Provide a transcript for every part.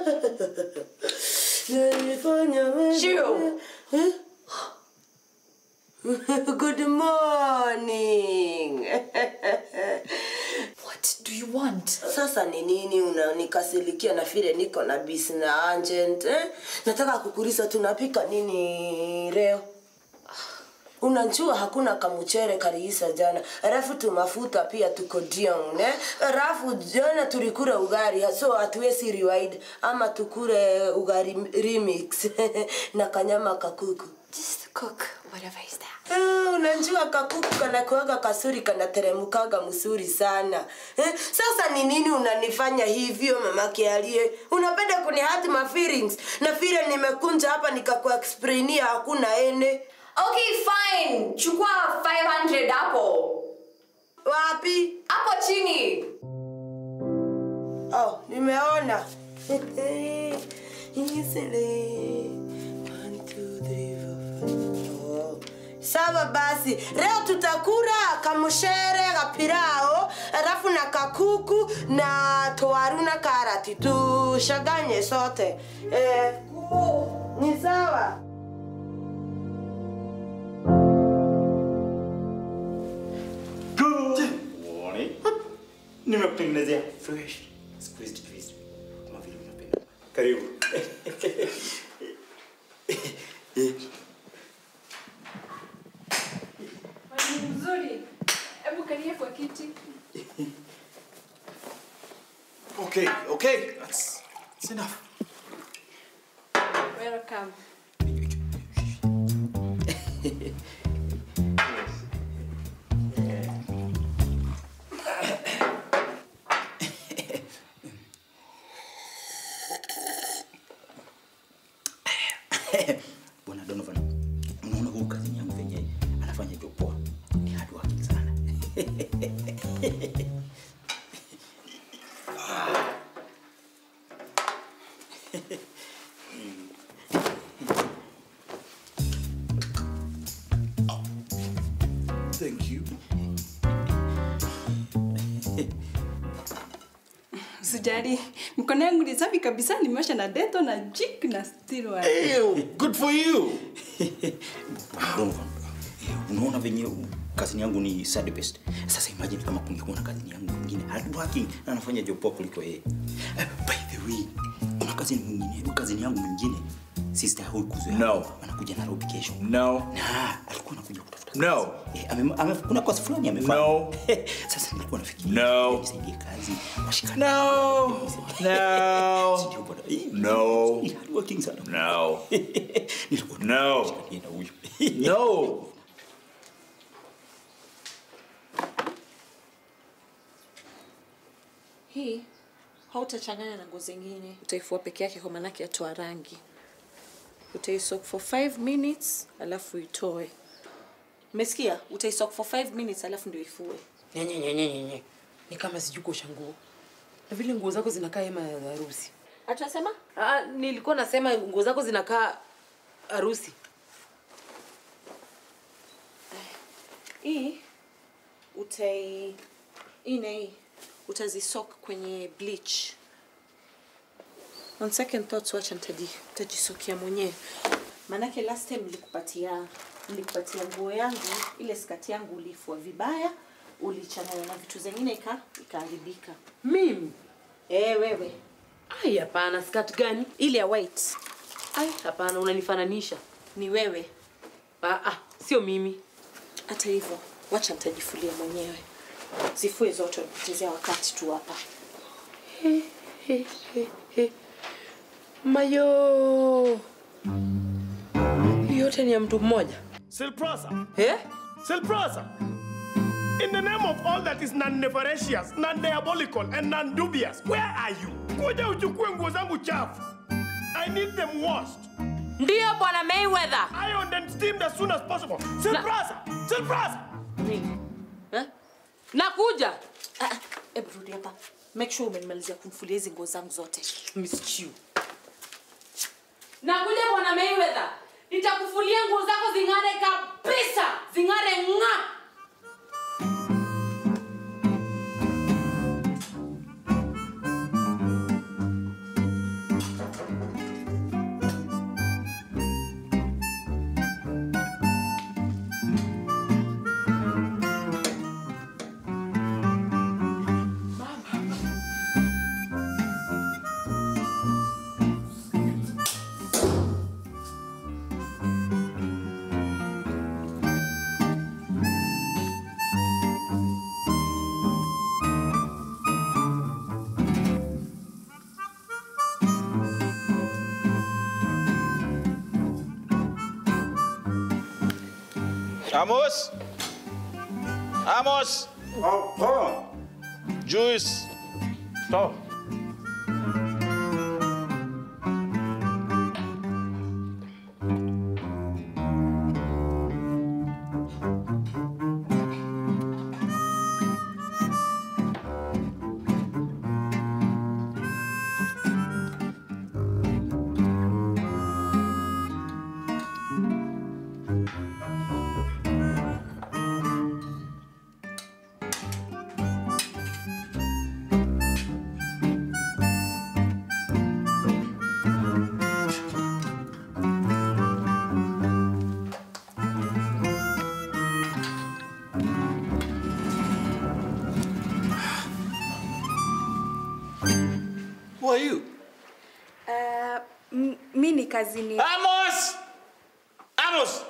Nilifanya wewe. Shio. Eh? Good morning. What do you want? Sasa ni nini unanikasirikia na vile niko na bisi na agent eh? Nataka kukuuliza tunapika nini leo? Unajua hakuna kamuchere kaliisa jana, alafu tumafuta pia tuko down eh? Alafu jana tulikula ugali, so hatuwezi rewind ama tukule ugali remix na kanyama kakuku. Just cook whatever is there. Ah, unajua kakuku kanakuaga kasuri kanateremukaga msuri sana eh? Sasa ni nini unanifanya hivyo mama Kialie? Unapenda kunihurt my feelings na vile nimekunja hapa nikakuexplainia hakuna ene Okay, fine. Chukua 500 hapo. wapi? Hapo chini. Oh, nimeona Easily. One, two, three, four, five. Oh. Sawa basi, leo tutakula kamushere kapirao, alafu na kakuku na towaru na karati, tushaganye sote. Eh, ni sawa. Good morning. Nimekutengenezea fresh squeezed juice kama vile unapenda. Karibu. Mwalimu mzuri. Hebu kalia kwa kiti. Okay, okay. That's, that's enough. Welcome. Bwana Donovan, unaona huyu kazini yangu venye anafanya job poa. Ni hard working sana. Thank you. Usijali, mikono yangu ni safi kabisa, nimeosha na deto na jik na still one. Ew, good for you. Donovan, eh, unaona venye kazini yangu ni sad best. Sasa imagine kama kungekuwa na kazini yangu mwingine hard working na anafanya job poa kuliko yeye. Eh, by the way, kuna kazini mwingine, kazini yangu mwingine sister huyu kuzoea. No. Anakuja Nairobi kesho. No. Na alikuwa anakuja kutafuta. No. kazi. Eh, ame, ame, kuna kosi fulani amefanya. No. Sasa nilikuwa nafikiria No. nisaidie kazi. Washikane. No. No. Sijui bwana. Eh, No. ni hard working sana. No. Nilikuwa No. nashikania na huyu. No. Hii hautachanganya na nguo zingine, utaifua peke yake kwa maanake yatoa rangi. Utaisoak for 5 minutes alafu itoe. Umesikia? Utaisoak for 5 minutes alafu ndio ifue. Nyenye, nyenye, nyenye. Ni kama sijui kuosha nguo. Na vile nguo zako zinakaa hema ya harusi. Atasema? Ah, nilikuwa nasema nguo zako zinakaa harusi. Hii utai hii na hii utazisoak kwenye bleach. On second thoughts, wacha nitaji nitajisokia mwenyewe. Maanake last time nilikupatia nilikupatia nguo yangu ile skati yangu ulifua vibaya, ulichanganya na vitu zingine ika ikaharibika. Mimi? Eh, wewe Ai, hapana, skirt gani? ile ya white Ai, hapana, unanifananisha. ni wewe. Ah, ah, sio mimi. Hata hivyo, wacha nitajifulia mwenyewe. Zifue zote, nipotezea wakati tu hapa. He, he, he, he. Mayo. Hii yote ni ya mtu mmoja. Silprosa, Eh? Silprosa. In the name of all that is non-nefarious, non-diabolical, and non-dubious, where are you? Kuja uchukue nguo zangu chafu. I need them washed, Ndiyo bwana Mayweather. ironed and steamed as soon as possible. Silprosa, Silprosa. Nini? Eh? Nakuja. Ah, ah, hebu rudi hapa. Make sure umenimalizia kumfulia hizi nguo zangu zote. Miss Chiu. Nakuja bwana Mayweather. Nitakufulia nguo zako zing'are kabisa. Zing'are ng'a. Amos! Amos! Juice! To. Who are you? Uh, m- mi ni kazini. Amos! Amos!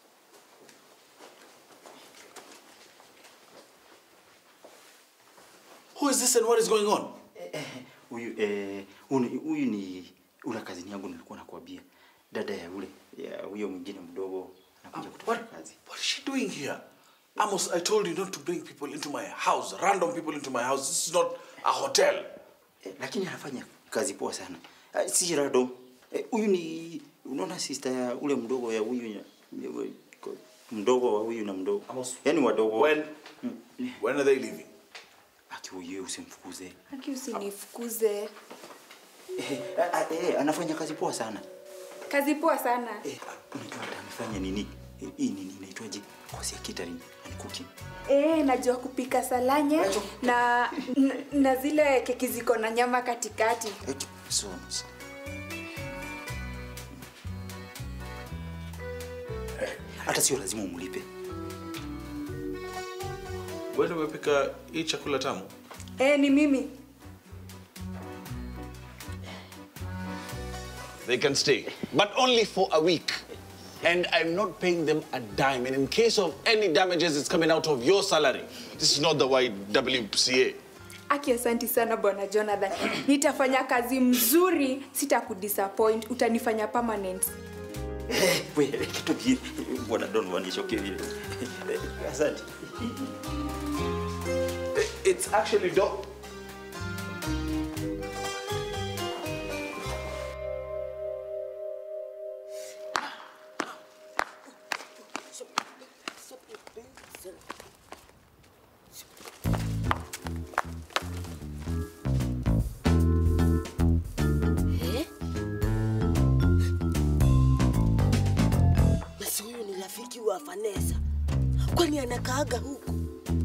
Who is this and what is going on? Huyu eh, huyu huyu ni ule kazini yangu nilikuwa nakwambia. Dada ya ule ya huyo mwingine mdogo anakuja kutoka What, kazi. what is she doing here? Amos, I told you not to bring people into my house, random people into my house. This is not a hotel. Eh, lakini anafanya kazi poa sana. Eh, si rado. Eh, Huyu ni unaona sister ya ule mdogo ya huyu ya, ya, ko- mdogo wa huyu na mdogo. Amos, Yaani wadogo. When, when are they leaving? Aki huyu usimfukuze. Haki usinifukuze. Eh, ah, ah, eh, anafanya kazi poa sana. Kazi poa sana. Eh, unajua hata amefanya nini? Eh, Hii nini inaitwaje? Kosi ya catering and cooking. Eh, najua kupika salanye na, na, na zile keki ziko na nyama katikati. Eh, So, so. Hata sio lazima umlipe. Wewe ndio umepika hii chakula tamu? Eh, ni mimi. They can stay, but only for a week. And I'm not paying them a dime. And in case of any damages, it's coming out of your salary. This is not the YWCA. Aki, asanti sana bwana Jonathan. Nitafanya kazi mzuri, sitakudisappoint, utanifanya permanent. Eh, we, kitu kingine. Bwana Don wanishoke vile. Eh, Asante. It's actually dope. Eh? Basi huyu ni rafiki wa Vanessa. Kwani anakaaga huku?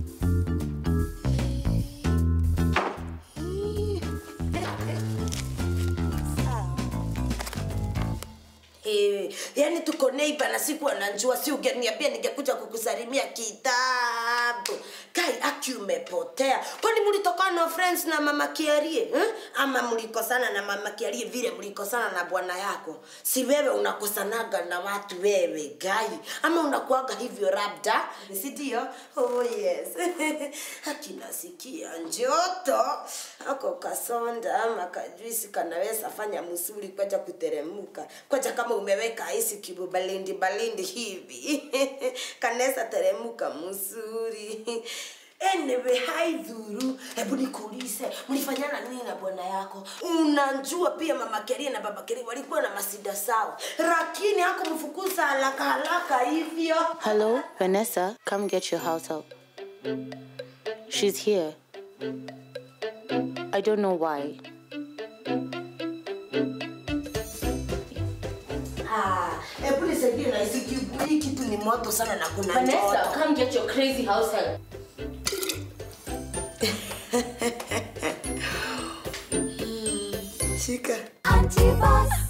Eh, yani tuko neighbor na siku anajua, si ungeniambia ningekuja kukusalimia kitabu. Kai aki umepotea. Kwani mlitokana na friends na mama Kiarie eh? Ama mlikosana na mama Kiarie vile mlikosana na bwana yako? Si wewe unakosanaga na watu wewe gai, ama unakuaga hivyo labda, si ndio? Oh yes. Haki nasikia njoto ako kasonda ama kajuisi kanaweza fanya msuri kwaja kuteremuka kwaja kama umeweka isi kibu balindi balindi hivi kanaweza teremuka msuri Anyway, haidhuru. Hebu nikuulize, mlifanyana nini na bwana yako? Unajua pia mama Keria na baba Keria walikuwa na masida sawa, lakini hakumfukuza haraka haraka hivyo. Hello, Vanessa, come get your house help. She's here. I don't know why. Ah, hebu nisaidie na hisi kibu. Hii kitu ni moto sana na kuna Vanessa, joto. come get your crazy house help. Shika. Anti-boss.